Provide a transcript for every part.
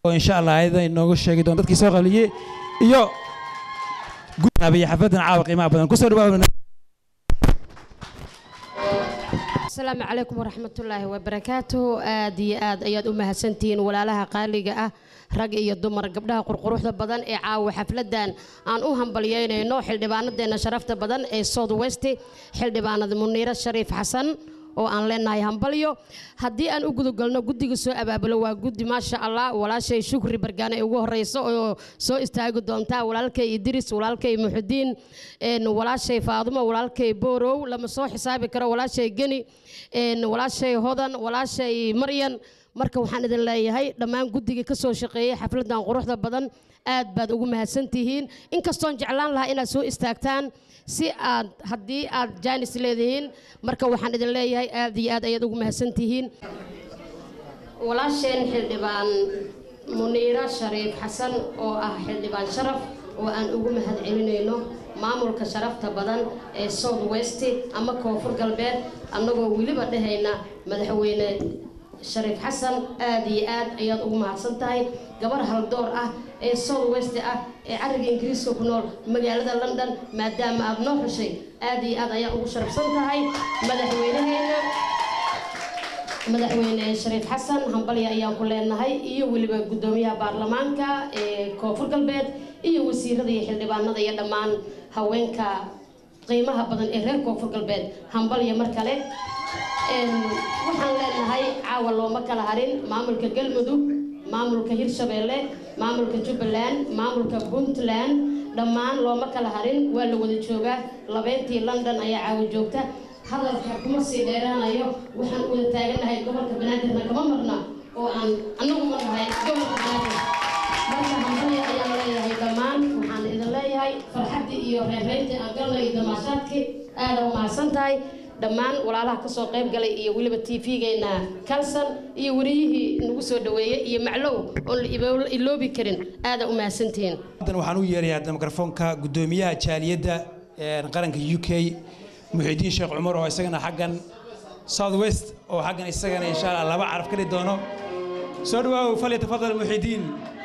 oo insha allah ayada inooga sheegi doon dadkii soo qaliyey iyo gudaabiya xafladan caawa qiimaha badan kusoo dhawaada asalaamu calaykum waraxmatullaahi wabarakaatuh aad iyo aad ayaad u mahadsantihiin walaalaha qaaliga ah rag iyo dumar gabdhaha qurquruxda badan ee caawa xafladan aan u hambalyeynayno xildhibaanadeena sharafta badan ee south west xildhibaanada muniiro shariif xasan oo aan leenahay hambalyo haddii aan u gudagalno guddiga soo abaabulo waa guddi maasha allah walaashay shukri bargaane ugu horeyso oo soo istaagi doontaa walaalkay idris walaalkay muxudiin walaashay faadumo walaalkay boorow lama soo xisaabi karo walaashay geni walaashay hodan walaashay maryan marka waxaan idin leeyahay dhammaan guddigii ka soo shaqeeyey xafladan quruxda badan aad baad ugu mahadsantihiin inkastoon jeclaan lahaa inaad soo istaagtaan si aad haddii aad jaanis leedihiin marka waxaan idin leeyahay aad iyo aad ayaad ugu mahadsantihiin walaasheen xildhibaan muniiro shariif xasan oo ah xildhibaan sharaf oo aan ugu mahad celinayno maamulka sharafta badan ee south west ama koonfur galbeed annagoo weliba dhehayna madaxweyne shariif xasan aad iyo aad ayaad ugu mahadsan tahay gabar haldoor ah ee south west ah ee cariga ingiriiska ku nool magaalada london maadaama aad noo xushay aad iyo aad ayaa ugu sharafsan tahay madaxweynaheena madaxweyne shariif xasan hambalya ayaan ku leenahay iyo weliba guddoomiyaha baarlamaanka ee koonfur galbeed iyo wasiirada iyo xildhibaanada iyo dhammaan haweenka qiimaha badan ee reer koonfur galbeed hambalya mar kale waxaan leenahay caawa looma kala harin maamulka galmudug maamulka hirshabeelle maamulka jubbaland maamulka puntland dhammaan looma kala harin waa la wada joogaa labeentii london ayaa caawa joogta hadalka kuma sii dheeraanayo waxaan wada taaganahay gobolka banaadirna kama marna oo aan annagu ma nahay gobolka banaadir marka hambalya ayaan leeyahay dhammaan waxaan idin leeyahay farxaddii iyo reerreyntii aan galnay iyo damaashaadkii aada u mahadsan tahay dhammaan walaalaha ka soo qayb galay iyo weliba tv-geena kalson iyo wariyihii nagu soo dhaweeyey iyo maclow oon la iloobi karin aada u mahadsantihiin haddan waxaan u yeerayaa mikrofoonka guddoomiyaha jaaliyadda qaranka u k muxidiin sheekh cumar oo isagana xaggan south west oo xaggan isagana insha allah laba caraf ka dhigi doono soo dhawaaw fal yatafadal muxidiin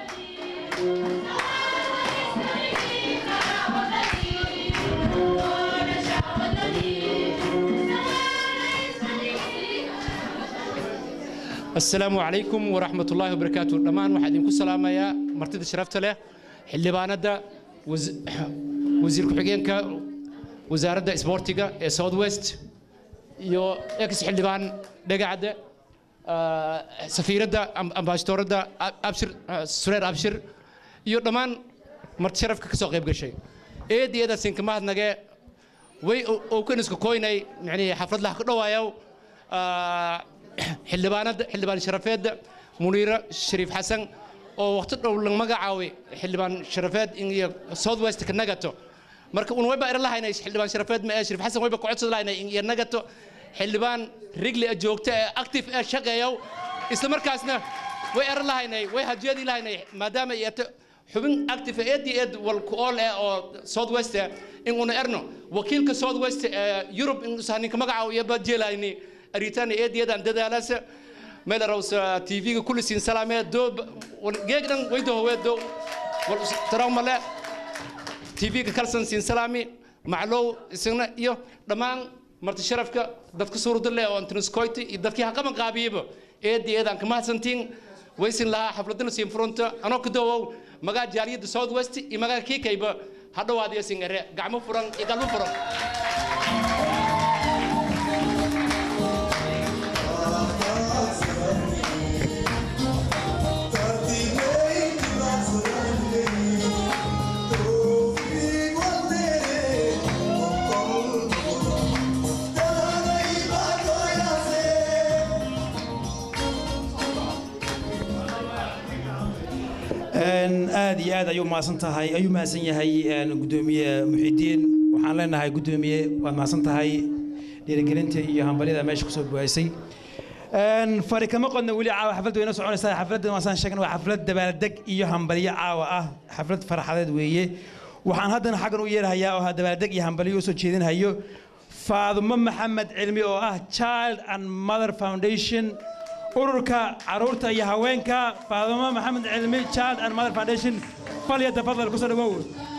السلام عليكم ورحمة الله وبركاته دمان واحد ينكو سلام يا مرتد شرفت له حلبانة دا وز... وزير كحجينك وزارة دا سبورتيكا ساوث ويست يو اكس حلبان دقعد آه سفيرة دا امباشتور دا ابشر آه سرير ابشر يو دمان مرت شرف كسو قيب شيء ايه دي دا سينك ما نجا وي او كنسكو كويني يعني حفلت له كدوايو آه xildhibaanada xildhibaan sharafeedda muniiro shariif xasan oo waqti dhow la magacaabay xildhibaan sharafeed iyo south west ka nagato marka un wayba eran lahaynay xildhibaan sharafeed ma ee shariif xasan wayba kocodsan lahaynay iyo nagato xildhibaan rigli ee joogta ee active ee shaqeeyow isla markaasna way eran lahaynay way hajiyadii lahaynay maadaama ay ata xubin active eed iyo eed wal ku ool eh oo south west in una erno wakiilka south west ee yurub in ninka magacaabo iyo bajeelayni أريتاني إيه دي دان ددالس ميل روس تي في كل سين سلامة دو جيجن ويدو هو دو تراو ملا تي في كل سين سلامي معلو سنة يو دمان مرت شرفك دتك صورة دلله أو أنت نسكويتي دتك هكذا من قابيب إيه دي دان كما سنتين ويسن لها حفلتنا سين فرونتا أنا كدو مجا جالية ساوث ويست إمجا كي كيبا هذا وادي سينغرة قاموا فرن يقالوا فرن aad iyo aad ayuu mahadsan tahay ayuu mahadsan yahay gudoomiye muxidiin waxaan leenahay gudoomiye waad mahadsan tahay dhiirigelinta iyo hambalyada meesha kusoo buwaysay fari kama qodna weli caawa xafladda wayna soconaysaa xafladdan waasaan sheegna waa xaflad dabaaldeg iyo hambalyo caawa ah xaflad farxadeed weeye waxaan haddana xaggan u yeerahayaa oo dabaaldeg iyo hambalyo usoo jeedinhayo faadumo maxamed cilmi oo ah child and mother foundation ururka caruurta iyo haweenka faadimo maxamed cilmi child and mother foundation falya tafadal kusoo dhawow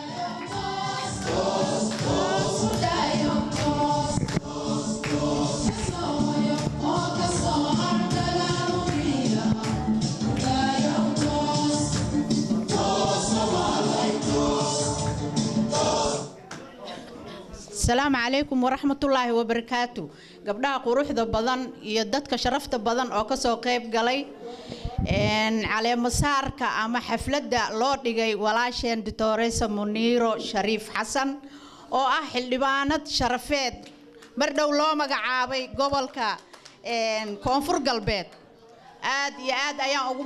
asalaamu calaykum waraxmatullaahi wabarakaatu gabdhaha quruxda badan iyo dadka sharafta badan oo kasoo qayb galay caleemasaarka ama xafladda loo dhigay walaasheen doctoresa muniiro shariif xasan oo ah xildhibaanad sharafeed mar dhow loo magacaabay gobolka koonfur galbeed aad iyo aad ayaan ugu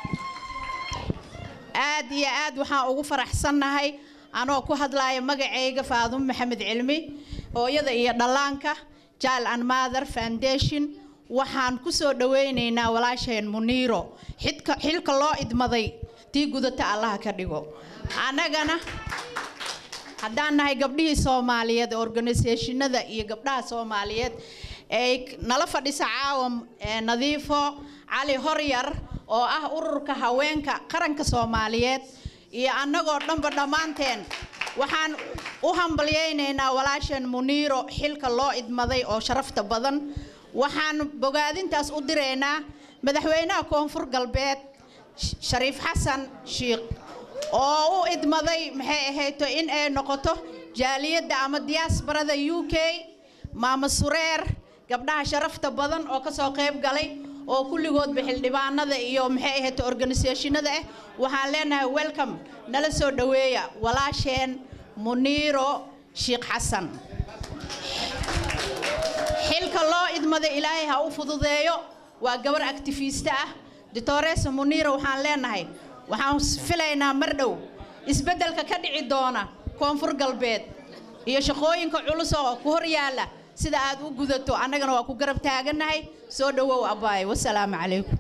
aad iyo aad waxaan ugu faraxsannahay anoo ku hadlaaya magacayga faadumo maxamed cilmi hooyada iyo dhallaanka jaal and mother foundation waxaan ku soo dhawaynaynaa walaasheen muniiro xidka xilka loo idmaday tii gudata allaha ka dhigo annagana haddaan nahay gabdhihii soomaaliyeed organisationada iyo gabdhaha soomaaliyeed ay nala fadhisa caawa nadiifo cali horyar oo ah ururka haweenka qaranka soomaaliyeed iyo annagoo dhanba dhammaanteen waxaan u hambalyaynaynaa walaasheen muniiro xilka loo idmaday oo sharafta badan waxaan bogaadintaas u diraynaa madaxweynaha koonfur galbeed shariif xasan shiikh oo u idmaday maxay ahayto in ay noqoto jaaliyadda ama diyaasbarada u k maama sureer gabdhaha sharafta badan oo kasoo qayb galay oo kulligoodba xildhibaanada iyo maxay ahayd organisationada ah waxaan leenahay welcome nala soo dhoweeya walaasheen muniiro sheekh xasan xilka loo idmada ilaahay ha u fududeeyo waa gabar actifiista ah doctoresa muniiro waxaan leenahay waxaan filaynaa mar dhow isbeddelka ka dhici doona koonfur galbeed iyo shaqooyinka culus oo ku hor yaalla sida aad u gudato annagana waa ku garab taagannahay soo dhowow abbaay wasalaamu calaykum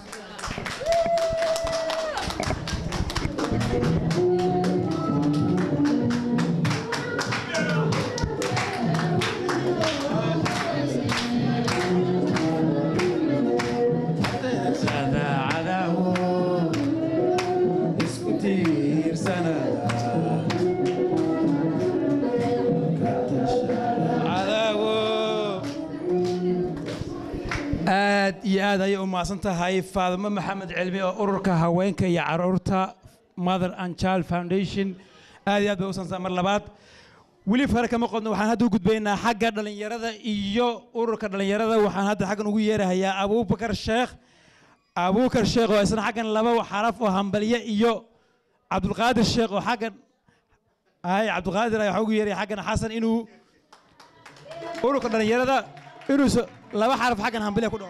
aad iyo aad ayay u mahadsan tahay faadimo maxamed cilmi oo ururka haweenka iyo caruurta mother and child foundation aad iyo aad bay u sansaa mar labaad weli fare kama qodno waxaan hadda u gudbaynaa xagga dhallinyarada iyo ururka dhallinyarada waxaan hadda xaggan ugu yeerahayaa abuubakar sheekh abuubakar sheekh oo isna xaggan laba xaraf oo hambalye iyo cabdulqaadir sheekh oo xaggan ay cabdulqaadir ayaa waxaa ugu yeeraya xaggan xasan inuu ururka dhallinyarada inuu laba xaraf xaggan hambalye ku dhaco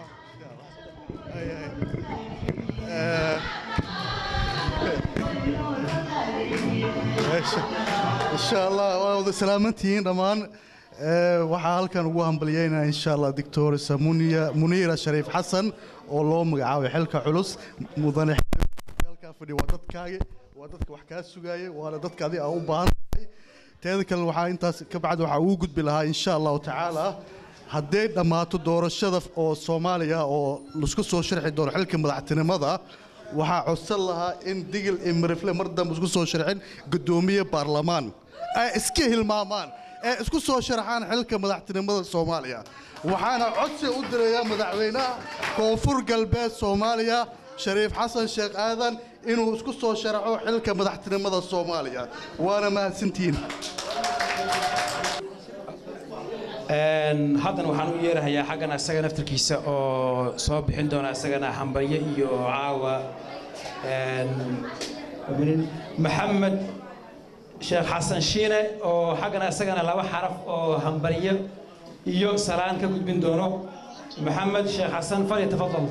insha allah waa wada salaamantihiin dhammaan waxaa halkan ugu hambalyeynaya insha allah doctoresa muniira shariif xasan oo loo magacaabay xilka culus mudane halkaa fadhi waa dadkaagi waa dadka wax kaa sugaaya waana dadka adiga aa u baahan tahay teeda kale waxaa intaas ka bacdi waxaa ugu gudbi lahaa insha allahu tacaala hadday dhammaato doorashada oo soomaaliya oo laisku soo sharxi doono xilka madaxtinimada waxaa codsan lahaa in digil iyo marifle mar dambe isku soo sharxin guddoomiye baarlamaan ay iska hilmaamaan ee isku soo sharxaan xilka madaxtinimada soomaaliya waxaana codsi u dirayaa madaxweynaha koonfur galbeed soomaaliya shariif xasan sheekh aadan inuu isku soo sharxo xilka madaxtinimada soomaaliya waana mahadsantihiin haddana waxaan u yeerahayaa xaggan isaga naftarkiisa oo soo bixin doona isagana hambalye iyo caawa maxamed sheekh xasan shiine oo xaggana isagana laba xaraf oo hambalye iyo salaan ka gudbin doono maxamed sheekh xasan fali tafadal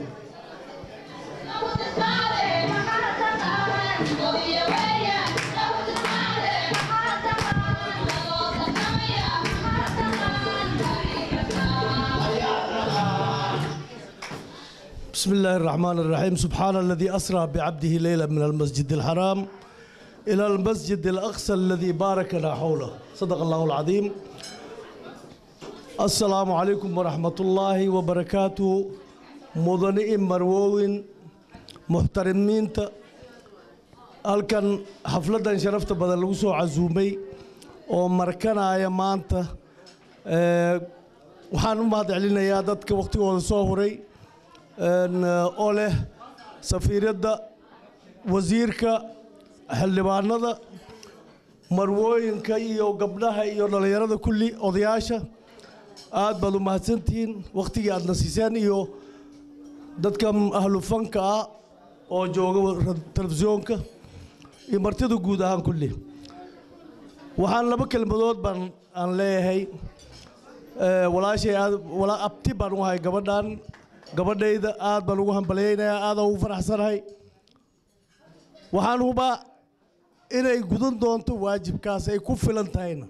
بسم الله الرحمن الرحيم سبحان الذي أسرى بعبده ليلا من المسجد الحرام إلى المسجد الأقصى الذي باركنا حوله صدق الله العظيم السلام عليكم ورحمة الله وبركاته mudane i marwooyin muxtarimiinta halkan xafladdan sharafta badan lagu soo casuumay oo markanaya maanta ee, waxaan u mahad celinayaa dadka wakhtigooda soo huray een, oo leh safiiradda wasiirka xildhibaanada marwooyinka iyo gabdhaha iyo dhallinyarada kulli odayaasha aad baad u mahadsantihiin wakhtigii aadna siiseen iyo dadka ahlu fanka ah oo jooga ra- telefisyoonka iyo martida guud ahaan kulli waxaan laba kelmadood baan aan leeyahay Ee, walaashay aad walaa abti baan u ahay gabadhan gabadhayda aad baan ugu hambalyaynayaa aad ugu faraxsanahay waxaan hubaa inay gudan doonto waajibkaas ay ku filan tahayna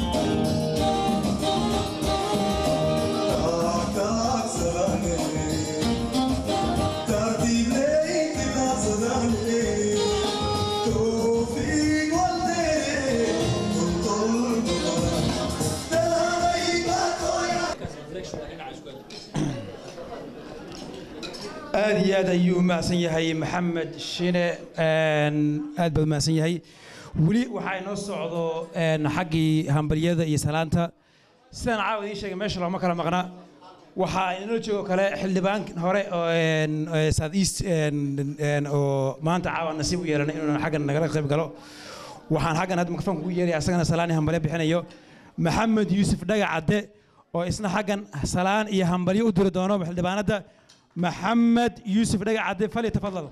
aad iyo aad ayuu umahadsan yahay maxamed shine een, aad baad umahadsan yahay weli waxaa inoo socdo een, xaggii hambalyada iyo salaanta sidaan caawa idiin sheegay meesha looma kala maqna waxaa inoo joogo kale xildhibaan hore oo een, ee, south east een, een, oo maanta caawa nasiib u yeelanay inuu xaggan nagala qayb galo waxaan xaggan hadda mikrofoonka ugu yeeraya asagana salaan iyo hambalyo bixinayo maxamed yuusuf dhaga cadde oo isna xaggan salaan iyo hambalyo u diri doono xildhibaanadda محمد يوسف دقع عدي فليتفضل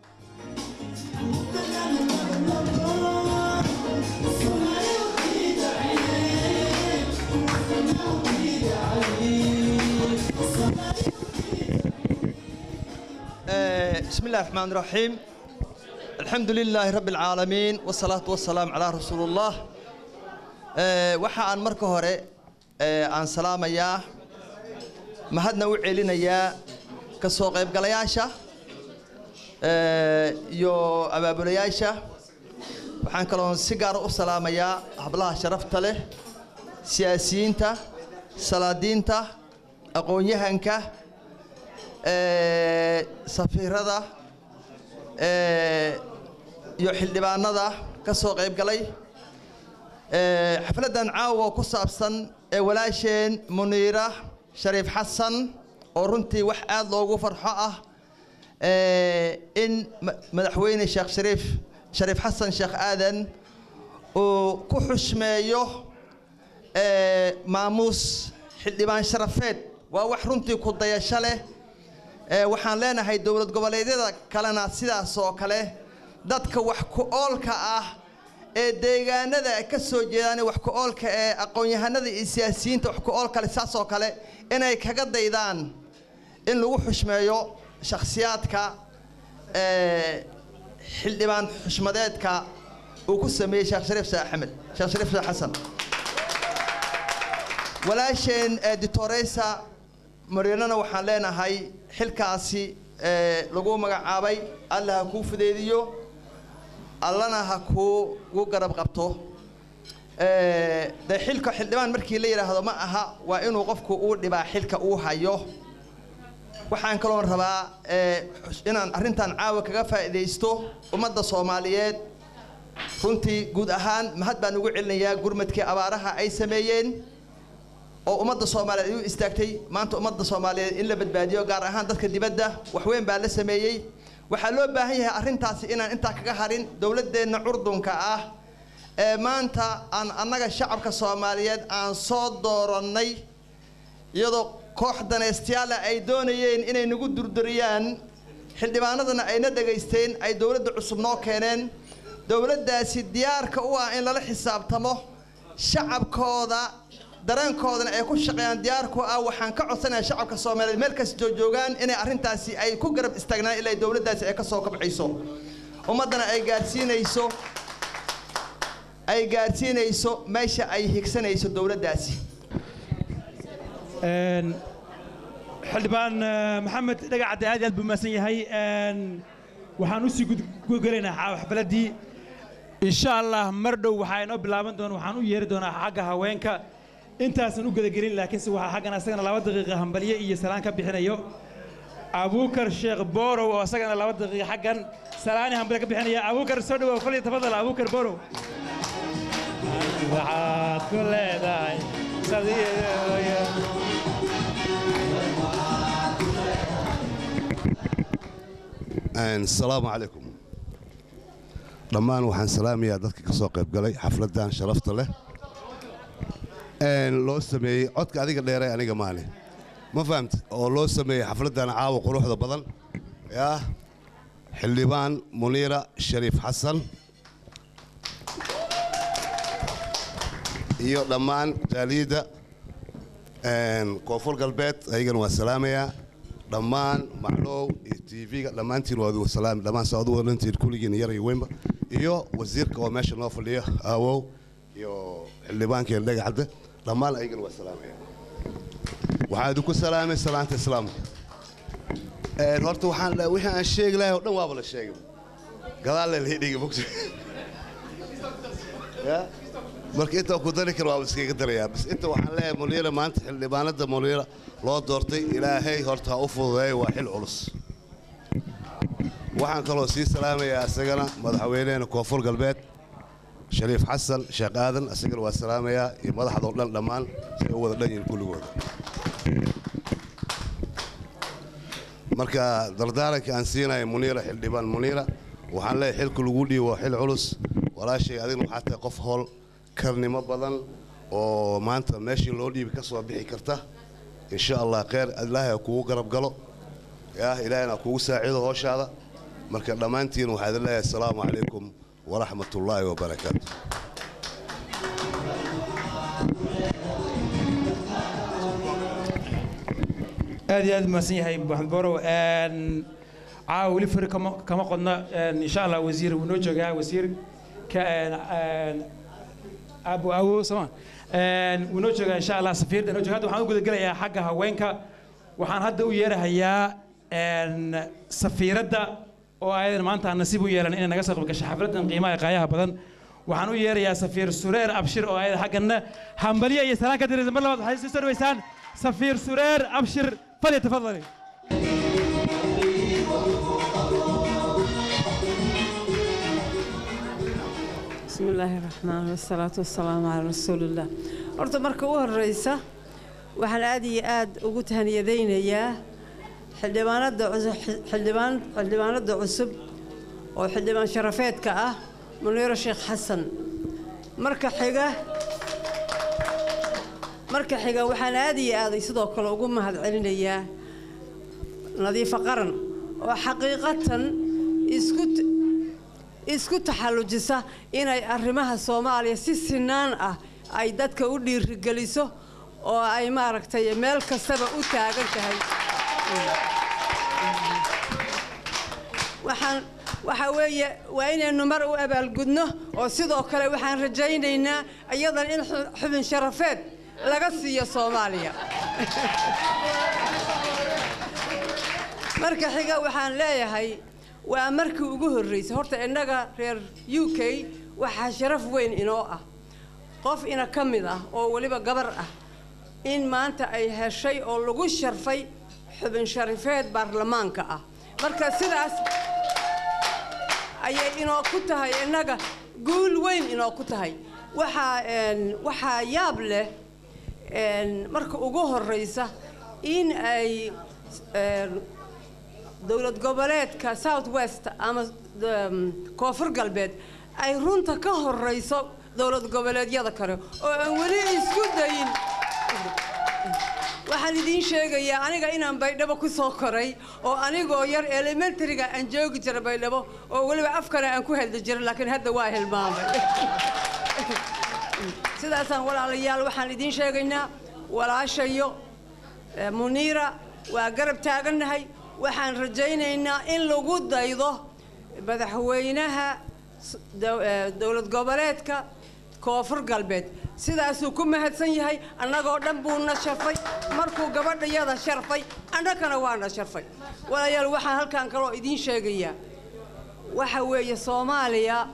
آه، بسم الله الرحمن الرحيم الحمد لله رب العالمين والصلاة والسلام على رسول الله آه، waxa aan marka hore آه، aan salaamayaa mahadna u celinayaa ka soo qaybgalayaasha آه، iyo abaabulayaasha waxaan kaloon si gaara u salaamayaa hablaha sharafta leh siyaasiyiinta salaadiinta aqoon-yahanka ee, safiirada ee, iyo xildhibaanada ka soo qayb galay ee, xafladdan caawa ku saabsan ee walaasheen muniira shariif xasan oo runtii wax aad loogu farxo ah ee, in ma- madaxweyne sheekh shariif shariif xasan sheekh aadan uu ku xushmeeyo ee, maamuus xildhibaan sharafeed waa wax runtii ku dayasho leh ee, waxaan leenahay dowlad goboleedyada kalena sidaas oo kale dadka wax ku oolka ah ee deegaanada ka soo jeedaan wax ku oolka ee aqoon-yahanada iyo siyaasiyiinta wax ku oolka leh saas oo kale inay kaga daydaan in lagu xushmeeyo shakhsiyaadka ee, xildhibaan xushmadeedka uu ku sameeyey sheekh shariif sheekh axmed sheekh shariif sheekh xasan walaasheen editoreysa mariinana waxaan leenahay xilkaasi ee, lagu magacaabay alla ha kuu fudeediyo allana ha kuugu garab qabto Ee, dee xilka xildhibaan markii la yidhaahdo ma aha waa inuu qofku uu dhibaa xilka uu hayo waxaan kaloon rabaa ee, xus- inaan arrintan caawa kaga faa'iidaysto ummadda soomaaliyeed runtii guud ahaan mahad baan ugu celinayaa gurmadkii abaaraha ay sameeyeen oo ummadda soomaaliyeed ay u istaagtay maanta ummadda soomaaliyeed in la badbaadiyo gaar ahaan dadka dibadda waxweyn baa la sameeyey waxaa loo baahan yahay arrintaasi inaan intaa kaga harin dowladdeenna curdunka ah ee maanta aan annaga shacabka soomaaliyeed aan soo doorannay iyadoo koox danaystayaala ay doonayeen inay nagu durduriyaan xildhibaanadana ayna dhegaysteen ay dowladda cusub noo keeneen dowladdaasi diyaarka u ah in lala xisaabtamo shacabkooda dareenkoodana ay ku shaqeeyaan diyaarku ah waxaan ka codsanayaa shacabka soomaaliyeed meel kasta joogaan inay arrintaasi ay ku garab istaagnaan ilaa dowladdaasi ay ka soo kabcayso ummaddana ay gaadhsiinayso ay gaadhsiinayso meesha ay higsanayso dowladdaasi een xildhibaan eh, maxamed dhagac cadde aad iyo aad buu mahadsan yahay een waxaan usii gudgelaynaa xa- xafladdii insha allah mar dhow waxaa inoo bilaaban doona waxaan u yeeri doonaa xagga haweenka intaasan u gudagelin laakiinse waxaa xaggan asagana laba daqiiqa hambalye iyo salaan ka bixinayo abuukar sheekh borow oo isagana laba daqiiqa xaggan salaani hambale ka bixinaya abuukar soo dhawow fal iyo tafadal abuukar borow waxaad ku leedahay sadiidoya asalaamu calaykum dhammaan waxaan salaamayaa dadka ka soo qayb galay xafladdan sharafta leh loo sameeyey codka adiga dheeray aniga maali ma fahamti oo loo sameeyey xafladdan caawa quruxda badan yaa xildhibaan muniira shariif xasan iyo dhammaan jaaliyadda koonfur galbeed ayagana waa salaamayaa dhammaan maclow iyo tv-ga dhammaantiin waa adigu salaami dhammaan saa adu wadantiin kulligiin yar iyo weynba iyo wasiirka oo meesha noo fadhiya aawow iyo xildhibaankeen dhagaxadde dhammaan ayagana waa salaamaya waxaa idinku salaamay salaanta islaamka horta waxaan wixii aan sheegi lahay oo dhan waaba la sheegay gadaalle la dhigi mogta marka intaan ku dari kara waaba iskaga darayaa bas inta waxaan leeyahay muniira maanta xildhibaanada muniira loo doortay ilaahay horta ha u fududeeya waa xil culus waxaan kaloo sii salaamayaa isagana madaxweyneheena koonfur galbeed shariif xasan sheekh aadan isagana waa salaamayaa iyo madaxdoo dhan dhammaan say u wada dhan yihiin kulligooda marka dardaaranka aan siinaya muniira xildhibaan muniira waxaan leeyahay xilka lagu dhiibo waa xil culus walaashay adigna waxaa tahay qof howl karnimo badan oo maanta meeshii loo dhiibi ka soo bixi karta insha allah kheyr ilaahay ha kugu garab galo yaa ilaahayna ha kugu saaciido hooshaada marka dhammaantiin waxaa idin leeyahay asalaamu calaykum waraxmat ullaahi wabarakaatu aad iyo aad mahadsan yahay maxamed borow caawa weli fari kama kama qodna insha allah wasiir wuu noo joogaa wasiir ka abu awo soma wuu noo joogaa insha allah safiirda noo jooga hadda waxaan u gudagelayaa xagga haweenka waxaan hadda u yeerahayaa safiiradda oo ayadan maanta aan nasiib u yeelan inay naga soo qayb gasho xafladdan qiimaha qaayaha badan waxaan u yeerayaa safiir sureer abshir oo ayada xaggana hambaliya iyo salaan ka diraysa mar labaad waxay sii soo dhaweysaan safiir sureer abshir falyatafadali بسم الله الرحمن الرحيم والصلاة والسلام على رسول الله horta marka u horeysa waxaan aad iyo aad ugu tahaniyadaynayaa xildhibaanada cusub xildhibaan xildhibaanada cusub oo xildhibaan sharafeedka ah muniiro sheekh xasan marka xiga marka xiga waxaan aad iyo aad sidoo kale ugu mahadcelinayaa nadiifo qaran oo xaqiiqatan isku isku taxallujisa inay arrimaha soomaaliya si sinaan ah ay dadka u dhiirigeliso oo ay maaragtay meel kastaba u taagan tahay waxaan waxa weeye waa inaynu mar u abaalgudno oo sidoo kale waxaan rajaynaynaa iyadan in xubin sharafeed laga siiyo soomaaliya marka xiga waxaan leeyahay waa markii ugu horreysay horta innaga reer u k waxaa sharaf weyn inoo ah qof ina ka mid ah oo weliba gabar ah in maanta ay heshay oo lagu sharfay xubin sharifeed baarlamaanka ah marka sidaas ayay inoo ku tahay innaga guul weyn inoo ku tahay waxaa waxaa yaab leh marka ugu horreysa in ay dowlad goboleedka south west ama koonfur galbeed ay runta ka horeyso dowlad goboleedyada kale oo aan weli isku dayin waxaan idiin sheegayaa aniga inaan baydhabo ku soo koray oo anigoo yar elementaryga aan joogi jira baydhabo oo weliba afkana aan ku hadli jira laakiin hadda waa hilmaamay sidaasaan walaalayaal waxaan idiin sheegaynaa walaashayo muniira waa garab taagannahay waxaan rajaynaynaa in lagu daydo madaxweynaha dowlad goboleedka koonfur galbeed sidaasuu ku mahadsan yahay annagoo dhan buuna sharfay markuu gabadhayada sharfay annagana waana sharfay walaalayaal waxaan halkaan kaloo idiin sheegayaa waxa weeye soomaaliya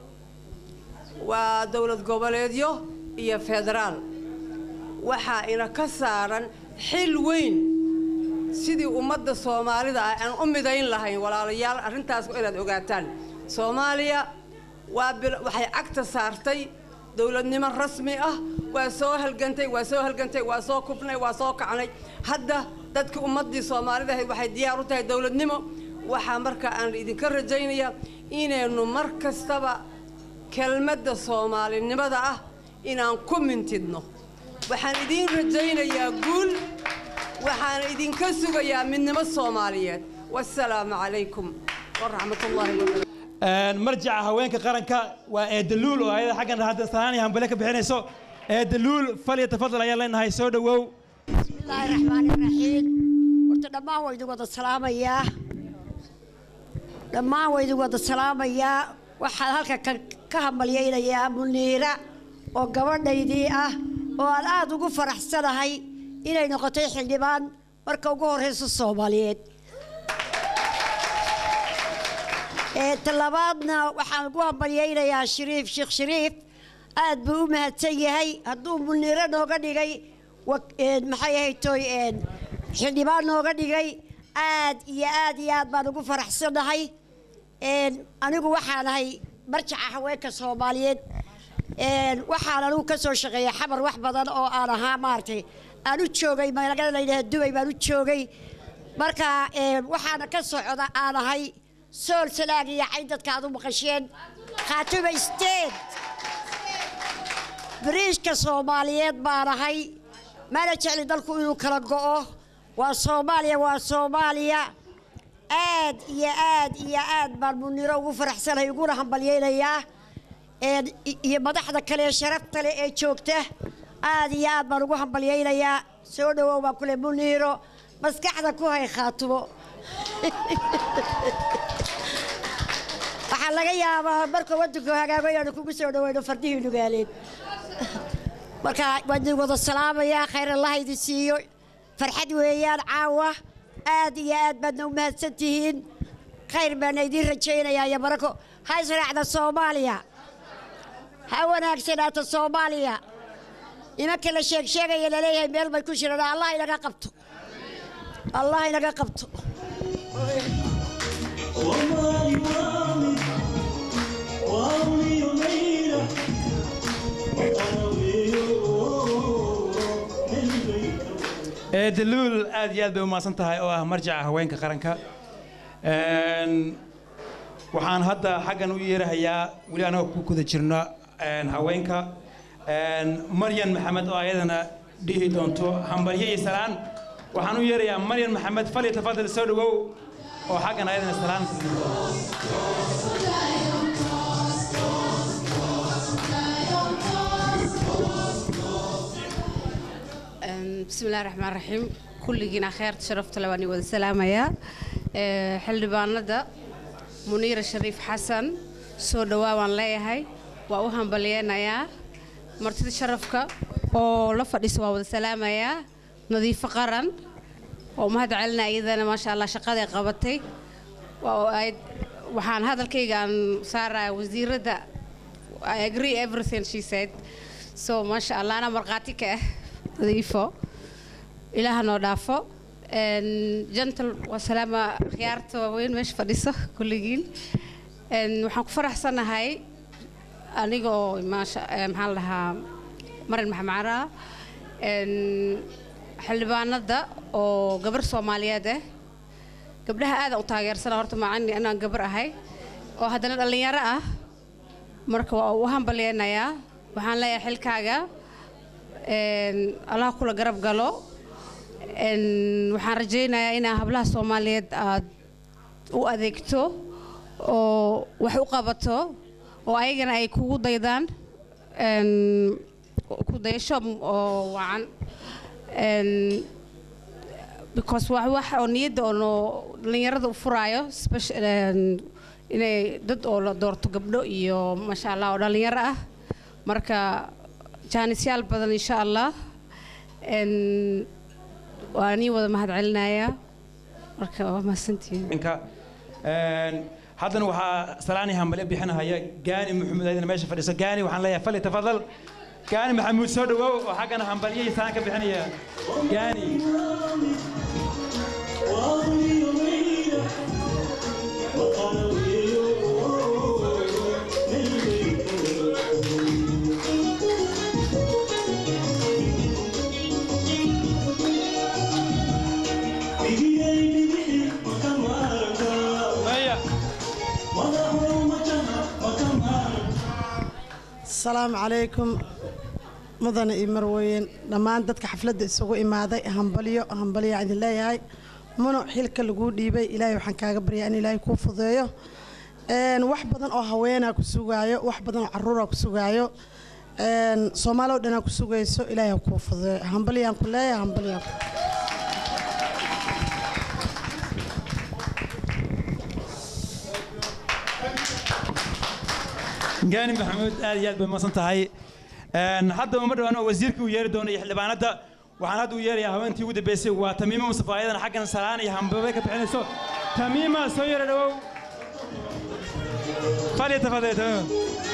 waa dowlad goboleedyo iyo federaal waxaa ina ka saaran xil weyn sidii ummadda soomaalida ah aan u midayn lahayn walaalayaal arrintaas waa inaad ogaataan soomaaliya waa bil- waxay cagta saartay dowladnimo rasmi ah waa soo halgantay waa soo halgantay waa soo kufnay waa soo kacnay hadda dadkii ummaddii soomaalida ahayd waxay diyaar u tahay dowladnimo waxaa marka aan idinka rajaynayaa inaynu mar kastaba kelmadda soomaalinimada ah inaan ku mintidno waxaan idiin rajaynayaa guul waxaan idinka sugayaa midnimo soomaaliyeed wasalaamu calaykum waraxmatullaahi wabarakaatu Een, marjaca haweenka qaranka waa eedaluul oo ayada xaggan hadda salaani hambale ka bixinayso eedaluul fal iyo tafadal ayaan leenahay soo dhowow bismillaahi raxmaani raxiim horta dhammaan waa idin wada salaamayaa dhammaan waa idin wada salaamayaa waxaan halka ka, ka hambalyaynayaa muniira oo gabadhaydii ah oo aan aada ugu faraxsanahay inay noqotay xildhibaan marka ugu horreysa soomaaliyeed ee talabaadna waxaan ugu hambalyaynayaa shariif sheekh shariif aad buu u mahadsan yahay hadduu muniiro nooga dhigay wa- een, maxay ahayd toy een, xildhibaan nooga dhigay aad iyo aad iyo aad baan ugu faraxsanahay een, anigu waxaan ahay marjaca haweenka soomaaliyeed een, waxaan anigu ka soo shaqeeyay xamar wax badan oo aan ahaa maaragtay aan u joogay magaalada la yidhaha dubay baan u joogay marka een, waxaana ka socda aan ahay sool salaag iyo cayn dadka aad u maqasheen khaatuma state bariishka soomaaliyeed baan ahay mana jecli dalku inuu kala go'o waa soomaaliya waa soomaaliya aad iyo aad iyo aad baan muniro ugu faraxsanahay uguna hambalyaynayaa een, i- iyo madaxda kale ee sharafta leh ee joogta aad iyo aad baan ugu hambalyaynayaa soo dhawow baan kule muniiro maskaxda ku hay khaatumo waxaa laga yaabaa marka wadanku hagaago inaanu kugu soo dhaweyno fardihii nugaaleed marka waan idin wada salaamayaa khayr allaha idin siiyo farxad weeyaan caawa aad iyo aad baadna u mahadsan tihiin khayr baana idiin rajaynayaa iyo barako ha israacda soomaaliya ha wanaagsanaato soomaaliya nimanka la sheeg sheegaya laleeyahay meel bay ku jiraan allah inaga qabto allah inaga qabto eedaluul aad iyo aad bay u mahadsan tahay oo ah marjaca haweenka qaranka Een, waxaan hadda xaggan u yeerahayaa weli anagoo ku guda jirno een, haweenka Een, maryan maxamed oo ayadana dhihi doonto hambalyo iyo salaan waxaan u yeerayaa maryan maxamed fal iyo tafadal soo dhawow oo xaggan ayadana salaan بسم الله الرحمن الرحيم كلنا خير شرفت لواني وذا سلامة حلبانada muniira shariif xasan soo dhawaa waan leeyahay waa u hambalyeynayaa martida sharafka oo la fadhiisa waa wada salaamayaa nadiifo qaran oo mahad celinaya iyadana maasha allah shaqaday qabatay Waa- ay- waxaan hadalkayga aan saaraya wasiiradda I agree everything she said so maasha allah anaa markhaati ka ah nadiifo ilaaha noo dhaafo Een, gentle waa salaama khiyaarta waaweyn meesha fadhiso kulligiin Een, waxaan ku faraxsanahay aniga oo maasha eh, maxaan la dhahaa marin maxamacra xildhibaanada oo gabar soomaaliyeed ah gabdhaha aadaan u taageersana horta macani inaan gabar ahay oo haddana dhallinyaro ah marka waa u hambalyeynayaa waxaan leeyahay xilkaaga een, allah kula garab galo Een, waxaan rajaynayaa inaa hablaha soomaaliyeed aad u adeegto oo wax u qabato oo ayagana ay kugu daydaan Een, ku dayasho oo wacan Een, because wax wax oo niyadda oo noo- dhallinyarada u furaayo speci- een, inay dad oo la doorto gabdho iyo maasha allah oo dhallinyaro ah marka jaanisyaal badan insha allah Een, waa nii wada mahad celinayaa marka waa mahadsantihiin Inka, een, haddana waxaa salaani hambale bixinahaya gaani maxamuud ayadana meesha fadhiso gaani waxaan leeyahay fali tafadal gaani maxamuud soo dhawow oo xaggana hambalyo iyo salaan ka bixinaya gaani asalaamu calaykum mudane iyo marweyn dhammaan dadka xafladda isugu imaaday hambalyo hambalyaa idin leeyahay muno xilka laguu dhiibay ilaahay waxaan kaaga baryaa in ilaahay kuu fudeeyo Een, wax badan oo haweenaa ku sugaayo wax badan oo caruuraa ku sugaayo Een, soomaali oo dhanaa ku sugayso ilaahay ha kuu fudeeyo hambalyaan ku leeyahay hambalyaan ku gaani maxamuud aad iyo aad bay masan tahay Een, hadda uma dhawaan oo wasiirka uu yeeri doono iyo xildhibaanada waxaan hadda u yeerayaa haweentii ugu dambeysay waa tamiima mustafa ayadana xaggan salaan iyo hambabay ka bixinayso tamiima soo yara dhawow falyatafadal tamiima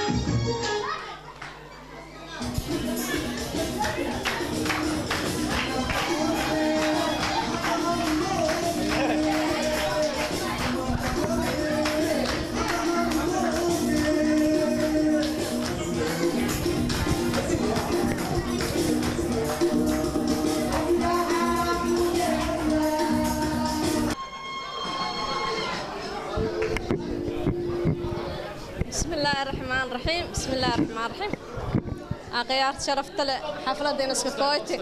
بسم الله الرحمن الرحيم بسم الله الرحمن الرحيم أخيار شرفت له حفلة دينس كويتي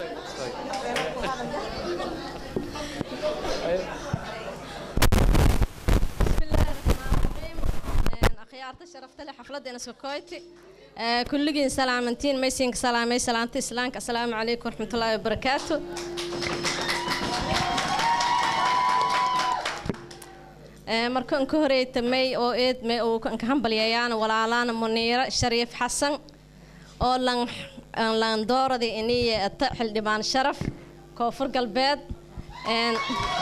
بسم الله الرحمن الرحيم أخيار شرفت له حفلة دينس كويتي كلكين سلامتين ميسينك سلامي سلامتي سلامك السلام عليكم ورحمة الله وبركاته markaan ka horeeytamay oo eedmay oo kan ka hambalyayaan walaalaan muniiro shariif xasan oo lan lan dooradi iniye ata xildhibaan sharaf koonfur galbeed een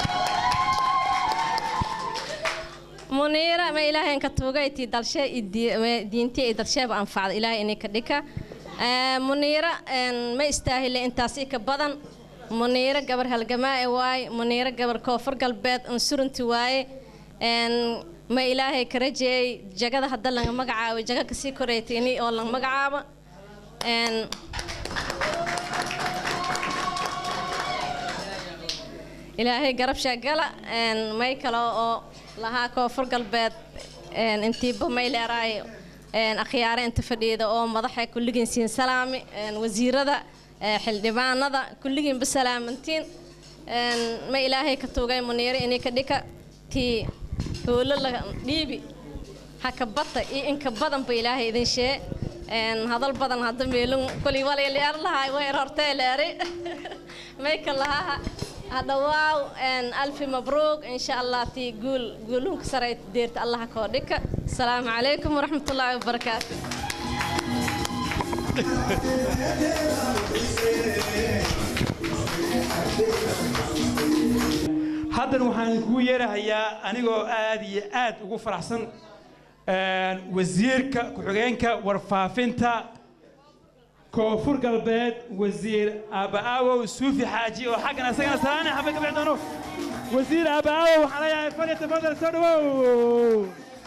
muniira ma ilaahay ka tuugay tii dalshe diintii ay dalsheeba anfacda ilaahay inay ka dhika muniira ma istaahile intaasi ka badan muniira gabar halgamaa ee waaye muniira gabar koonfur galbeed unsurunti waaye ma ilaahay ka rajeeyay jagada hadda laga magacaabo jaga kasii koreytini oo laga magacaabo ilaahay garab sheegala may kale oo lahaa koonfur galbeed intiiba may leeraay akhyaare inta fadhiida oo madaxa kulligiin siin salaami wasiirada xildhibaanada kulligiinba salaamantiin ma ilaahay ka tuugay muniire inay ka dhika tii howlo la dhiibi haka bata iyo inka badan ba ilaahay idin shee hadal badan hadda meelun kolay walay leer lahay way rortee leeri mayka lahaa hadhawaaw alfi mabruuq insha allah tii guul guulunka saray deerta allaha koo dhika asalaamu calaykum waraxmatullaahi wabarakaatu haddan waxaan kugu yeerahayaa anigoo aad iyo aad ugu faraxsan wasiirka ku-xigeenka warfaafinta koonfur galbeed wasiir aaba'aawow suufi xaaji oo xaggan asagana salaana xabad ka bixi doono wasiir aaba'aawow waxaan leeyahay falyatafadal soo dhawow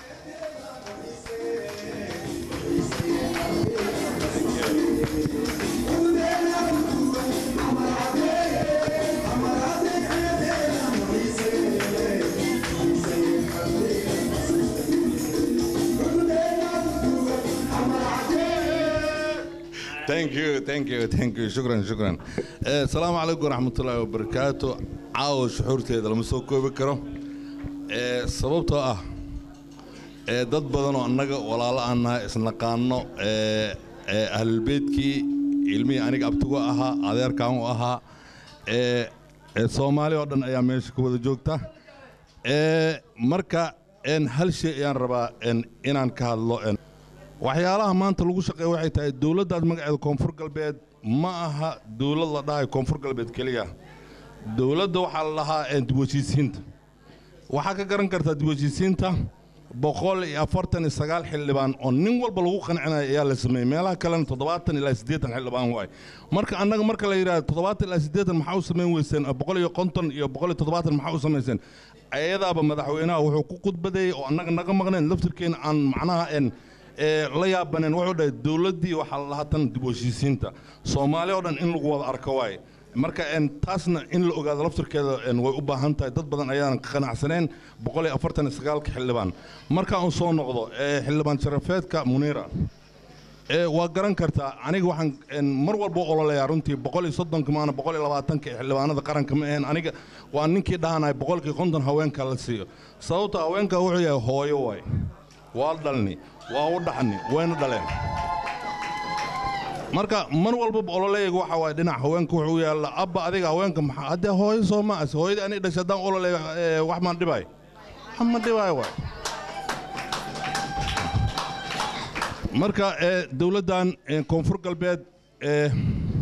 thank you thank you thank you shukran shukran Eh, asalaamu calaykum waraxmatullaahi wabarakaatu caawa shuxuurteeda lama soo koobi karo Eh, sababtoo ah eh, dad badan oo annaga walaalo aan nahay isnaqaano eh, eh, ahlulbeydkii ilmihii aniga abtigu ahaa adeerkaan u ahaa eh, eh, soomaali oo dhan ayaa meesha ku wada joogta Eh, marka en, hal shay ayaan rabaa en, inaan ka hadlo en, waxyaalaha maanta lagu shaqeeya waxay tahay dowladdaas magaceeda koonfur galbeed ma aha dowlad la dhahayo koonfur galbeed keliya dowladda waxaa la dhahaa eh, dib u heshiisiinta waxaa ka garan kartaa dib u heshiisiinta boqol iyo afartan iyo sagaal xildhibaan oo nin walba lagu qancinayo ayaa la sameeyey meelaha kalena toddobaatan ilaa siddeetan xildhibaan waay marka annaga marka la yidhahdo toddobaatan ilaa siddeetan maxaa u samayn weyseen boqol iyo konton iyo boqol iyo toddobaatan maxaa u samayseen ayadaaba madaxweynaha wuxuu ku khudbadeeyey oo annaga naga maqneen laftirkeena aan macnaha en ee la yaabaneen wuxuu dhahay dowladdii waxaa la lahaa tan dib u heshiisiinta soomaali oo dhan in lagu wada arko waaye marka en taasna in la ogaado laftirkeeda en way u baahan tahay dad badan ayaanan ka qanacsaneen boqol iyo afartan iyo sagaalka xildhibaan marka uu soo noqdo ee xildhibaan sharafeedka muniira ee waa garan kartaa aniga waxaan een, mar walba ololeeyaa runtii boqol iyo soddonka maana boqol iyo labaatanka ee xildhibaanada qaranka ma ahayn aniga waa ninkii dhahanaya boqolkii konton haweenka la siiyo sababta haweenka wuxuu yahay hooyo waay waa dhalni waa u dhaxni wayna dhaleen marka mar walba ololeeyga waxa waaye dhinac haweenka wuxuu yaalla abba adiga haweenka maxaa haddee hooyo soo ma as hooyadii aniga dhashay haddaan ololeeyo ee, wax maan dhibaayo wax ma dhibaayo waay marka ee, dowladdan ee, koonfur galbeed ee,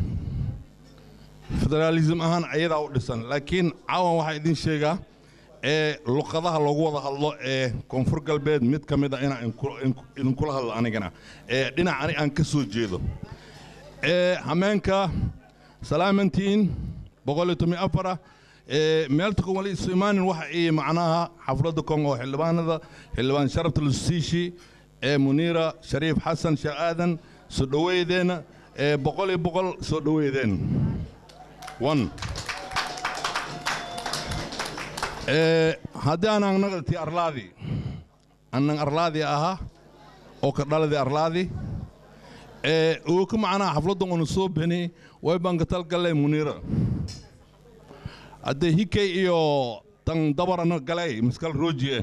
federaalism ahaan ayadaa u dhisan laakiin caawan waxaa idin sheegaa ee luqadaha loogu wada hadlo ee koonfur galbeed mid ka mid a inaan inku- inku- idinkula hadlo anigana ee dhinac ani aan ka soo jeedo ee hameenka salaamantiin boqol iyo toban iyo afara ee meelta kon wali isu imaanin waxa ii macnaha xafladda kon oo xildhibaanada xildhibaan sharafta lusiishi ee muniira shariif xasan sheekh aadan soo dhoweydeenna ee boqol iyo boqol soo dhoweydeen one ee haddii aanan naqdati arlaadi annan arlaadi ahaa oo ka dhaladi arlaadi ee uu ka macnaha xafladdan unu soo beni way baan ka talgalay muniira haddee hikay iyo tan dabarana galay maskal roojiye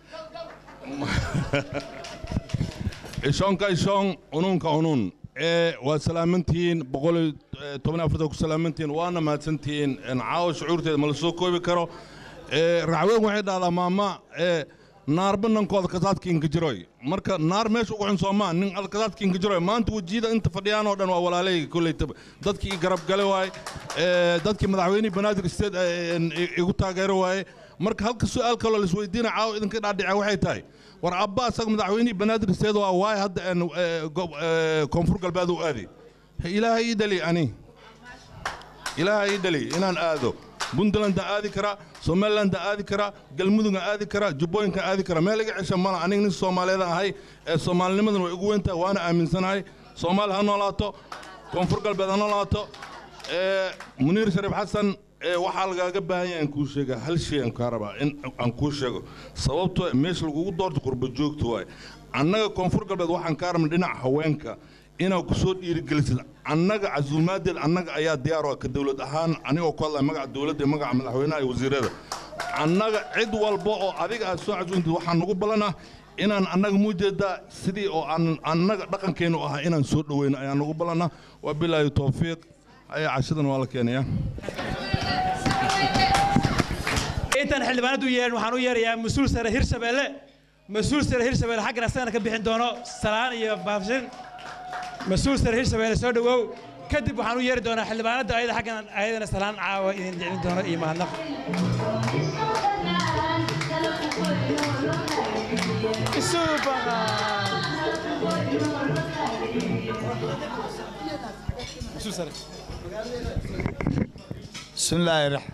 ishoonka ishoon unuunka unuun ee waa salaamantihiin boqol iyo toban iyo afartan ku salaamantihiin waana mahadsantihiin een, caawa shucuurteeda ma la soo koobi karo ee racweyn waxay dhahdaa maama ee naarba nankooda kasaadkiinka jiroy marka naar meesha ugu xun soomaa nin ad kasaadkiinka jiroy maanta wejiyada inta fadhiyaan oo dhan waa walaaleyga koleytaba dadkii i garab gale waaye ee, dadkii madaxweynihii banaadir state ee, een, i- igu taageero waaye marka halka su'aal kaloo laisweydiina caawa idinka dhaadhica waxay tahay war abba asaga madaxweynihii banaadir state waa waaye hadda een, ee, gob- ee, koonfur galbeed u aadi ilaahay ii dhali ani ilaahay ii dhali inaan aado puntlandaan aadi karaa somalilandaan aadi karaa galmudugaan aadi karaa jubbooyinkaan aadi karaa meel iga cesha mala aniga nin soomaaliyeedaan ahay ee soomaalinimadan way ugu weyntahay waana aaminsanahay soomaali ha noolaato koonfur galbeed ha noolaato ee muniir shariif xasan ee waxaa lagaaga baahan yahay aan kuu sheega hal shay aan kaa rabaa in aan kuu sheego sababtoo meesha lagugu doorto qurba joogta waaye annaga koonfur galbeed waxaan kaa rabnay dhinaca haweenka inaad ku soo dhiirigelisid annaga casuumaadeed annaga ayaa diyaar u ah ka dowlad ahaan anigoo ku hadlaya magaca dowladda iyo magaca madaxweynaha iyo wasiirada annaga cid walba oo adiga aad soo casuuntid waxaan nagu ballanah inaan annaga muujeedaa sidii oo aan annaga dhaqankeennu ahaa inaan soo dhoweyno ayaan nagu ballanah waa bilaahi towfiiq ayaa cashadan waa la keenaya intaan xildhibaanadu yeerin waxaan u yeerayaa mas-uul sare hirshabeelle mas-uul sare hirshabeelle xaggan asagana ka bixin doono salaan iyo baafshin mas-uul sare hirshabeelle soo dhowow kadib waxaan u yeeri doonaa xildhibaanada ayada xaggan ayadana salaan caawa idin jeclin doono iyo mahadnaq mas-uul sare بسم الله الرحمن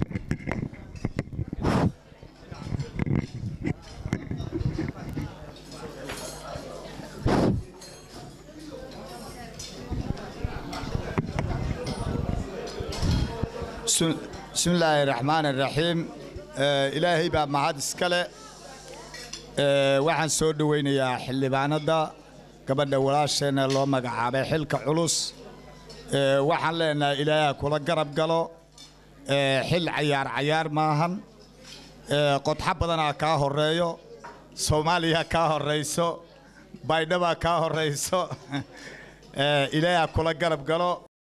بسم بسم الله الرحمن الرحيم آه إلهي بقى معاد اسكالة آه waxaan soo dhaweynayaa xildhibaanada gabadha walaasheena loo magacaabay xilka culus ee waxaan leenahay ilaahay ha kula garab galo ee xil cayaar cayaar maahan ee qodxo badanaa kaa horeeyo soomaaliya kaa horeyso baydhabaa kaa horeyso ee ilaahay ha kula garab galo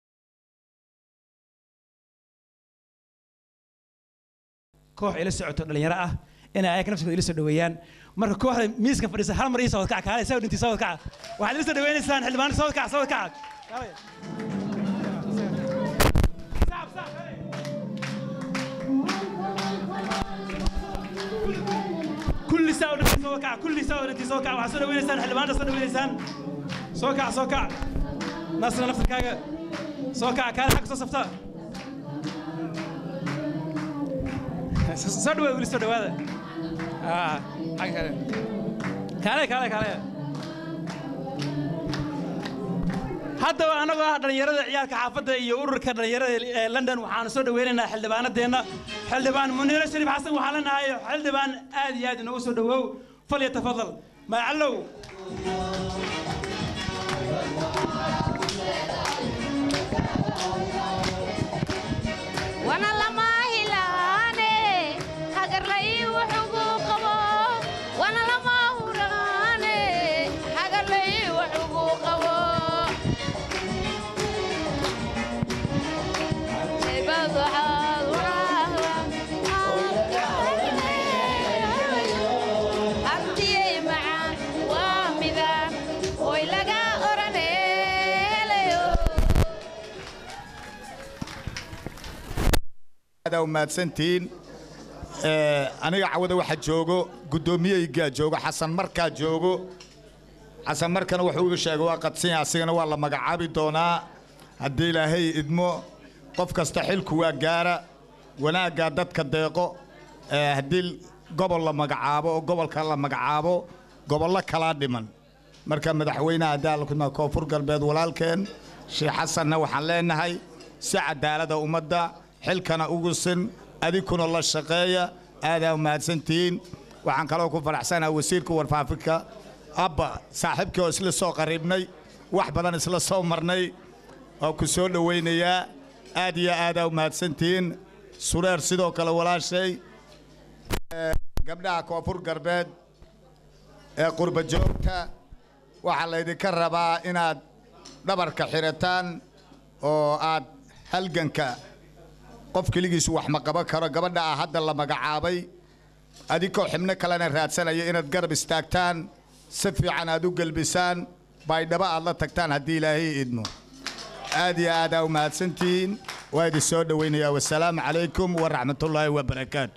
koox ila socoto dhalinyaro ah inay ayaga nafsigooda ila soo dhoweeyaan marka kooxda miiska fadhiisa hal mar ii sawad kaca kaale saa dhintii sawad kaca waxaad ila soo dhoweynaysaan xildhibaano sawad kaca sawad kaca kulli saa dhintii sawad kaca kulli saa dhintii sawad kaca waxaad soo dhoweynaysaan xildhibaanada soo dhoweynaysaan soo kaca soo kaca nasra naftarkaaga soo kaca kaale xagga soo safta soo dhawaada weli soo dhawaada Ah, xagga kale kaale kaale kaale haddaba annagoo ah dhallinyarada ciyaalka xaafadda iyo ururka dhallinyarada ee london waxaanu soo dhoweynaynaa xildhibaanadeenna xildhibaan muniiro shariif xasan waxaan leenahay xildhibaan aad iyo aad inoogu soo dhowow fal iyo tafadal magacallow aadaa u mahadsantihiin Eh, aniga cawada waxa joogo guddoomiyeygaa joogo xasan markaa joogo xasan markana wuxuu iga sheegay waa qadsanya asigana waa la magacaabi doonaa haddii ilaahay idmo qof kasta xilku waa gaara wanaaggaa dadka deeqo Eh, haddii gobol la magacaabo oo gobolka la magacaabo gobollo kalaa dhiman marka madaxweynaha daalkuna koonfur galbeed walaalkeen sheekh xasanna waxaan leenahay si cadaalada ummadda xilkana ugu sin adikuna la shaqeeya aadaa mahadsantihiin waxaan kaloo ku faraxsanaha wasiirka warfaafinka abba saaxiibkii oo isla soo qariibnay wax badan isla soo marnay oo ku soo dhowaynayaa aad iyo aadaa u mahadsantihiin sureer sidoo kale walaashay Eh, gabdhaha koonfur galbeed ee qurba joogta waxaa laydinka rabaa inaad dhabarka xirataan oo aad halganka qof keligiisu wax ma qaban karo gabadha ah hadda la magacaabay adinkoo xibno kalena raadsanaya inaad garab istaagtaan si fiican aad u gelbisaan baydhabo aad la tagtaan haddii ilaahay idmo aad iyo aadaa u mahadsantihiin waa idin soo dhowaynayaa wasalaamu calaykum waraxmatullaahi wabarakaatu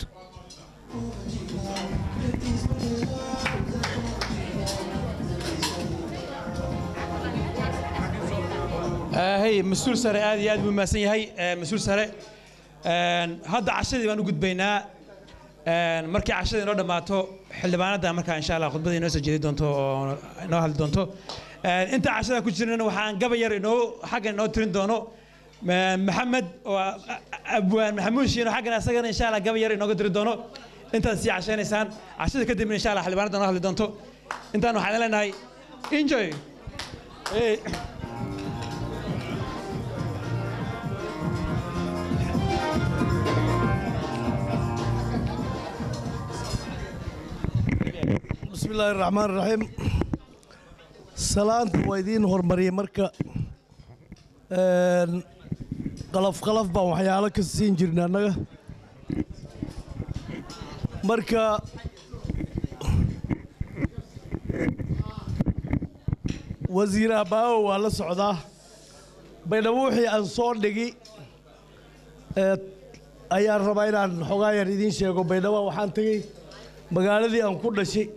hey mas-uul sare aad iyo aad buu mahadsan yahay Eh, mas-uul sare Een, hadda cashadii baan u gudbaynaa Een, markii cashadii inoo dhammaato xildhibaanada markaa insha allah khudbadii inoo soo jeedi doonto oo inoo hadli doonto Een, inta cashada ku jirnana waxaan gaba yar inoo xaggan inoo tirin doono Ma- maxamed oo a- a- abwaan maxamuud shiino xaggan asagana insha allah gaba yar inooga diri doono intaad sii cashaynaysaan cashada kadibna insha allah xildhibaanada inoo hadli doonto intaan waxaan leenahay enjoy Hey. بسم الله الرحمن الرحيم salaanta waa idiin hormariyay marka een, qalaf qalaf baan waxyaalo ka siin jirnay annaga marka wasiir abbaawo waa la socdaa baydhabo wixii aan soo dhigi ee, ayaan rabaa inaan xogaa yar idiin sheego baydhabo waxaan tegey magaaladii aan ku dhashay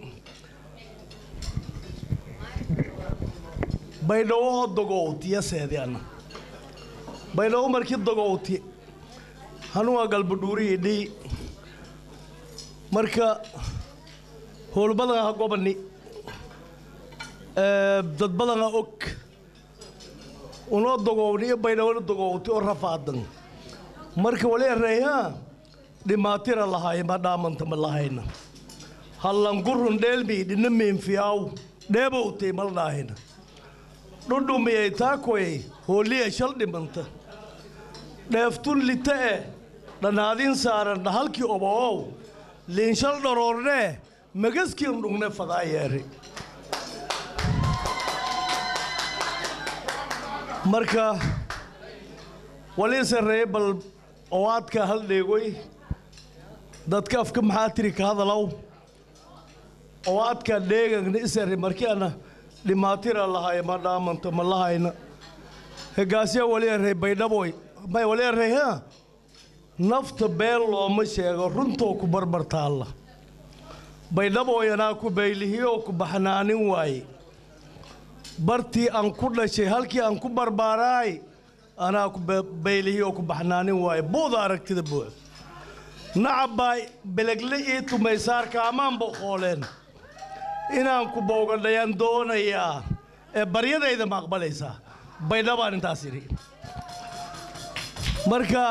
baydhabo oo dogowtiya seediana baydhabo markii dogowti hanuwa galbadhuuri idhii marka howlbadan ha gobani ee, dad badan ha og unoo dogowni iyo baydhabona dogowti oo rafaadan marka wali ereeha dhimaatira lahaay ma dhaamanta ma lahayna hallangurun dheelmi dhina meenfiyaaw dheebowtay mal dhaahina dhudhumiyay taakoy hooliya shal dhimanta dheeftun lita eh dhanaadin saaran dhahalkii oboow liinshal dhoroornee magaskiin dhugne fadaa yeeri marka walii sarreeye bal owaadka hal dheegoy dadka afka maxaa tiri ka hadalow owaadka dheegagna isarre markii ana dhimaatira lahaay ma dhaamanta ma lahayna hegaasya wali array baydhaboy may wali array ha nafta been looma sheego runtoo ku barbar taalla baydhaboy anaa ku baylihiyoo ku baxnaanin waaye bartii aan ku dhashay halkii aan ku barbaaraay anaa ku ba- baylihiyoo ku baxnaanin waaye buuda aragtida buux nacabbaa belegle ii tumaysaarka amaan boqooleen inaan ku bowgadhayaan doonayaa ee baryadayda ma aqbalaysaa baydhabaan intaas idhi marka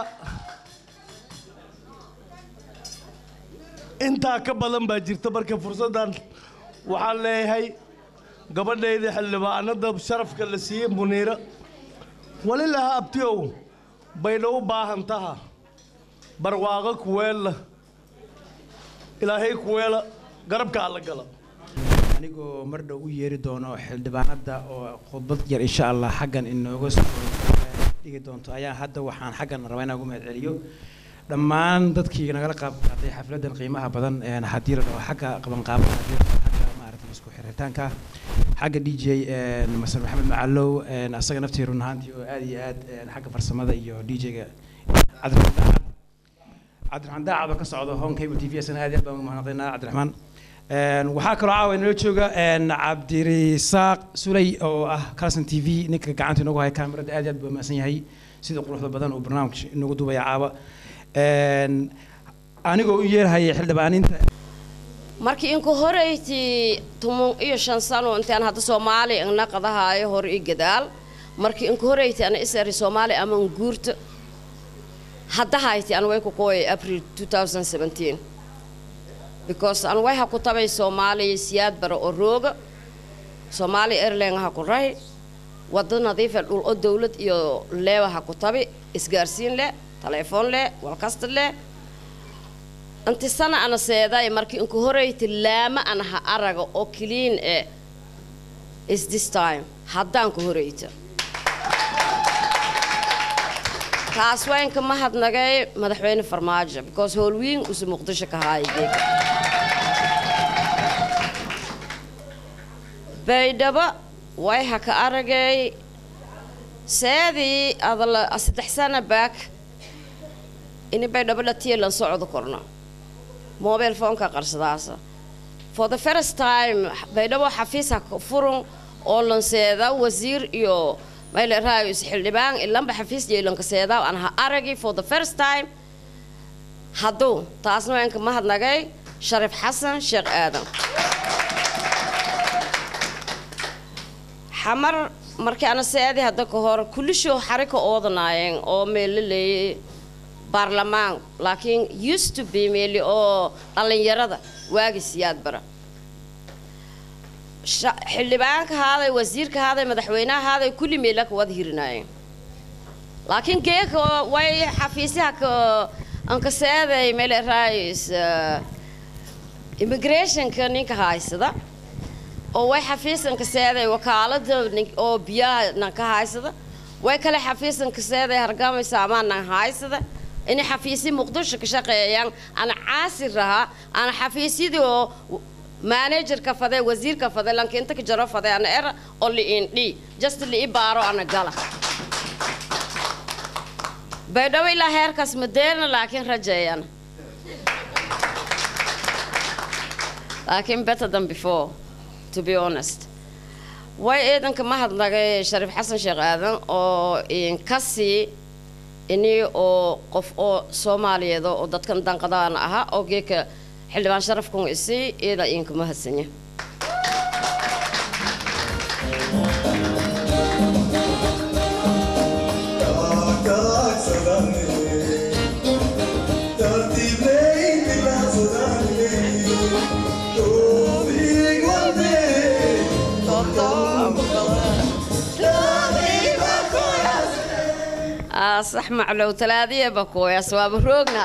intaa ka badan baa jirta marka fursaddan waxaan leeyahay gabadhayda xildhibaanada sharafka la siiyey muniira wali laha abtiyow baydha u baahan taha barwaaqo kuweella ilaahay kuweela garabka alla gala anigoo mar dhow u yeeri doono xildhibaanada oo khudbad yar insha allah xaggan inooga soo dhigi doonto ayaa hadda waxaan xaggan rabaa inaan ugu mahad celiyo dhammaan dadkii nagala qaab qaatay xafladan qiimaha badan een haddii la dhaho xagga qabanqaabada haddii la dhaho xagga maaragtay isku xiritaanka xagga d j masar maxamed macalow een asaga naftii run ahaantii oo aad iyo aad een xagga farsamada iyo d j-ga cabdiraxmaan daacad cabdiraxmaan daacad oo ka socdo home cable t v asna aad iyo aad baan u mahadnaqaynaa cabdiraxmaan Een, waxaa kaloo caawa inala jooga een, cabdirisaaq suley oo ah carson t v ninka gacanta inoogu haya kaamirada aad iyo aad buu mahadsan yahay sida quruxda badan uu barnaamijka inoogu duubaya caawa Een, anigoo u yeerhaya xildhibaaninta markii inku horeyti tumun iyo shan sano intaan hadda soomaali igna qadahaayo hor i gadaal markii inku horeyti ana isari soomaali ama nguurta hadda hayti an way ku qooyay april 2017 because an way ha ku tabay soomaaliya siyaad bara oo rooga soomaali airline ha ku rahi waddo nadiifa dhul oo dowlad iyo leewa ha ku tabi isgaarsiin leh taleefon leh walkasta leh inti sana ana seeday markii inku horeyti laama ana ha araga oo clean eh is this time haddaan ku horeyta kaas waa inka mahadnagay madaxweyne farmaajo because howlwiin usu muqdisho ka haaya geega baydhabo way ha ka aragay seedii adala saddex sana baak ini baydhabo dhatiya lan socdo korno mobile phoneka qarsadaasa for the first time baydhabo xafiis ha ka furun oo lanseeda wasiir iyo mayle raayus xildhibaan ilanba xafiis yeelanka seedaa aan ha aragi for the first time hadduu taasna waa inka mahadnagay sharif xasan sheekh aadan xamar markii ana seedi hadda ka hor kulishoo xarika oodanaayeen oo meelo leeyay baarlamaan laakiin used to be meeli oo dhallinyarada waagi siyaad bara Sha- xildhibaanka haaday wasiirka haaday madaxweynaha haaday kulli meela ka wada hirinaayeen laakiin geeka way xafiisyaha ka anka seeday meel raayis immigrationka ninka haysada oo way xafiisanka seeday wakaalada nin- oo biyaha nanka haysada way kale xafiisanka seeday hargamay saamaan nan haysada inay xafiisyi muqdisho ka shaqeeyaan ana caasir rahaa ana xafiisyadii oo managerka fade wasiirka fade lanka inta ka jaro fade ana era oo liindhi just lii baaro ana gala baydhabo ilaa heerkaas madeerna laakiin rajeeyana laakiin better than before to be honest way ciidanka mahadnagay shariif xasan sheekh aadan oo inkasii ini oo qof oo soomaaliyeed oo dadkan danqadaan ahaa oo geeka xildhibaan sharafkun isii iyada idinka mahadsanya آه صح معلو ثلاثية بكويا سواب روقنا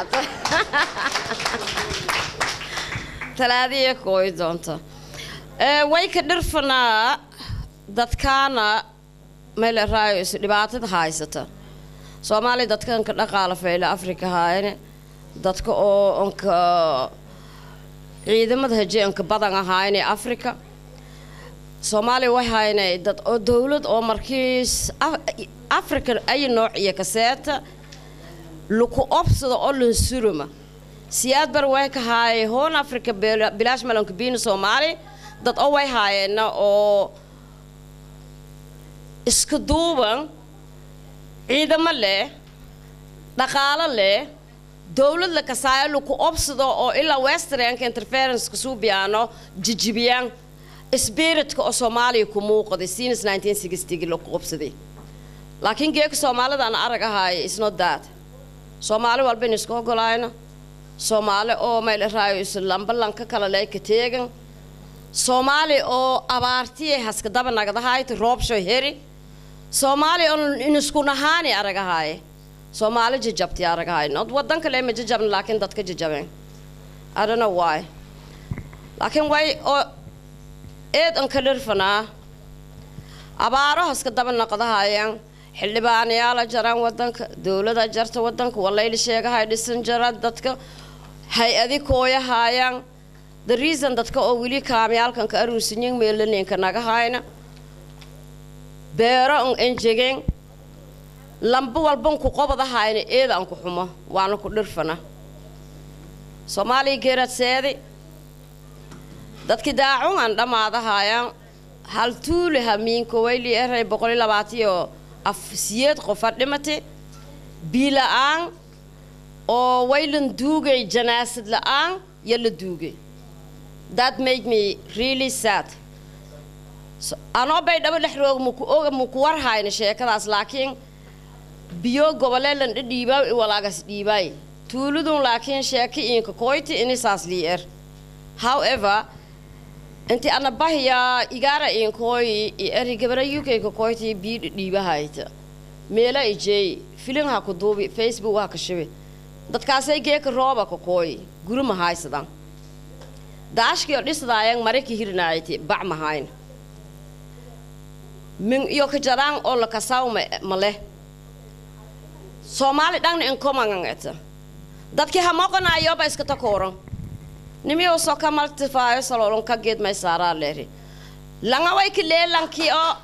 ثلاثية كوي دونتا آه ويك درفنا dadkaana meel raayos dhibaatada haysata soomaaliya dadkan ka dhaqaala fayla afrika haayane dadka oo onka ciidamada hajeanka badan ahaayane afrika soomaaliya way haynay dad oo dowlad oo markiis africa ay nooc iyo kaseeta luku obsada oo lansuruma siyaad bar way ka haayay hoon africa bilaash malanka biina soomaali dad oo way haayeena oo iska duuban ciidamo leh dhaqaalo leh dowlad la kasaayo luku obsado oo ilaa westernka interferenceka suubiyaano jijibiyaan spiritka oo soomaaliya ku muuqday sinus 1960 laku obsaday laakiin geeka soomaalida aan arag ahaay isnot that soomaali walba in iska ogolaayno soomaali oo meel raayo islamba lanka kala ley ka teegan soomaali oo abaartiye haska daba nagdahaayta roobsho heri soomaali oo in isku nahaani arag ahaaye soomaali jajabti arag ahaay not wadan kale ma jajabna laakiin dadka jajabeen I don't know why laakiin way oo eed an ka dhirfanaa abaaro haska daba naqdahayaan xildhibaanayaala jaraan wadanka dowlada jarta wadanka walayli sheegahay dhisan jara dadka hay-adi kooyahaayaan the reason dadka oo weli kaamyaalkan ka aruusinyin meelaninka naga hayna beero an enjegen lamba walban ku qobadahayna eeda an ku xumo waana ku dhirfana soomaaliya geerad seedi dadkii daacun aan dhammaadahayaan hal tuuli hamiinko wayli eray boqoli labaatiyo af siyeed qofa dhimati bii la'aan oo waylan duugay janaasad la'aan yo la duugay that make me really sad So, anoo bay dhabo dhex roog muku oga muku war hayna sheekadaas laakiin biyo goboleelan dhadhiibaa walaagas dhiibaay tuuludun laakiin sheeki inka koyti inisaas lii er however inti ana bahiya igara inkoyi i eri gabara uk ka koyti bii dhadhiibahayta meela ijey filin ha ku duubi facebook ha ka shibi dadkaasay geeka rooba ka kooyi guri ma haysadan daashkiyo dhisdaayan maraki hirnaayati bac mahayna min iyo ka jaraan oo la kasaw ma leh soomaali dhangna inkomangangeta dadkii hamoqanayoba iska takooran nimiyo soka maltifaayo salolon ka geed may saaraa leeri langaway ki leelankii oo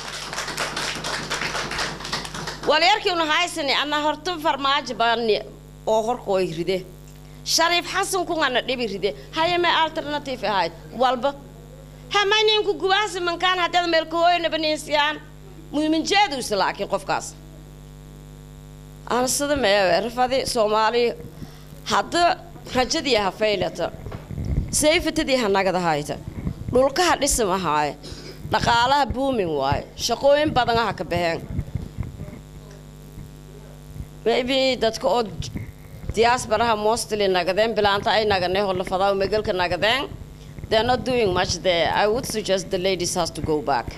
walyarkiinu haysani ana horta farmaajo baani oo horkooy ride shariif xasan kungana dhibi ride hayame alternative ahayd walba hamaninku gubaasi mankaan haddaad meelkahooyna baniisyaan muhiminjeeduusa laakiin qofkaas aansada meewe rafadi soomaali hadda rajadii ha faylata sayfatadii ha nagadahayta dhulkaha dhisamahaaye dhaqaalaha buumin waaye shaqooyin badan ha ka baxeen maybe dadka oo diasparaha mostly nagadeen bilaanta ay naganay holafadaa megalka nagadeen they're not doing much there i would suggest the ladies has to go back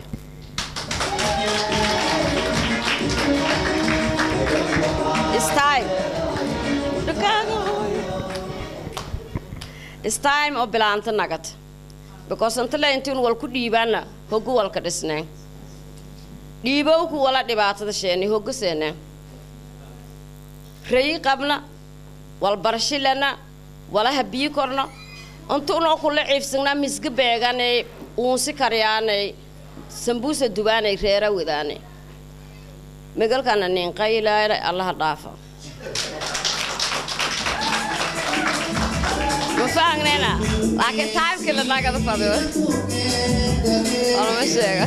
it's time it's time oo bilaanta nagad because inta le intiin wal ku dhiibaana hoggu walka dhisneen dhiibowku wala dhibaatada sheeni hogga seeneen rayi qabna walbarashilana walaha bii korna inta unoo kula ciifsagnaa misga beeganay uunsi karyaanay sambuusa dubaanay reera wadaanay megalkana ninqaylaana allaha dhaafa ma fahangnayna laakiin taimkii la nagada fadiyo olama sheega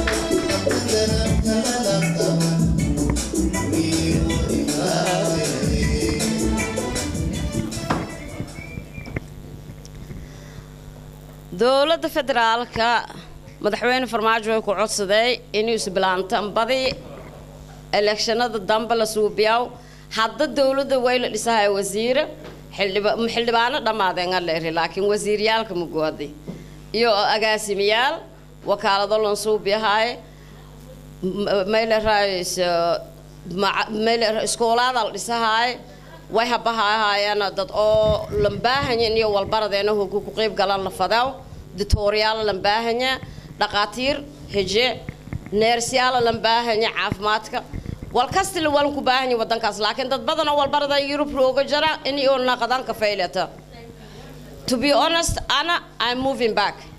dowladda federaalka madaxweyne farmaajo way ku codsaday inuu isbilaantan badi elekshanada dambe la suubiyaw hadda dowladda way la dhisahay wasiire xildhiba- xildhibaano dhammaadeen aan la eri laakiin wasiiryaalka mugooday iyo agaasimayaal wakaalado lan suubiyahay maylerais iskoolaada la dhisahaay way habahahaayeen dad oo lambaahanya iyo walbaradeena hogu ku qeyb galan la fadaw ditoriyaala lambaahanya dhaqaatiir heje neersyaala lambaahanya caafimaadka walkastila walan ku baahanya wadankaas laakiin dad badan oo walbarada yurub rooga jara in iyo naqadan ka faylata to be honest ana i'm moving back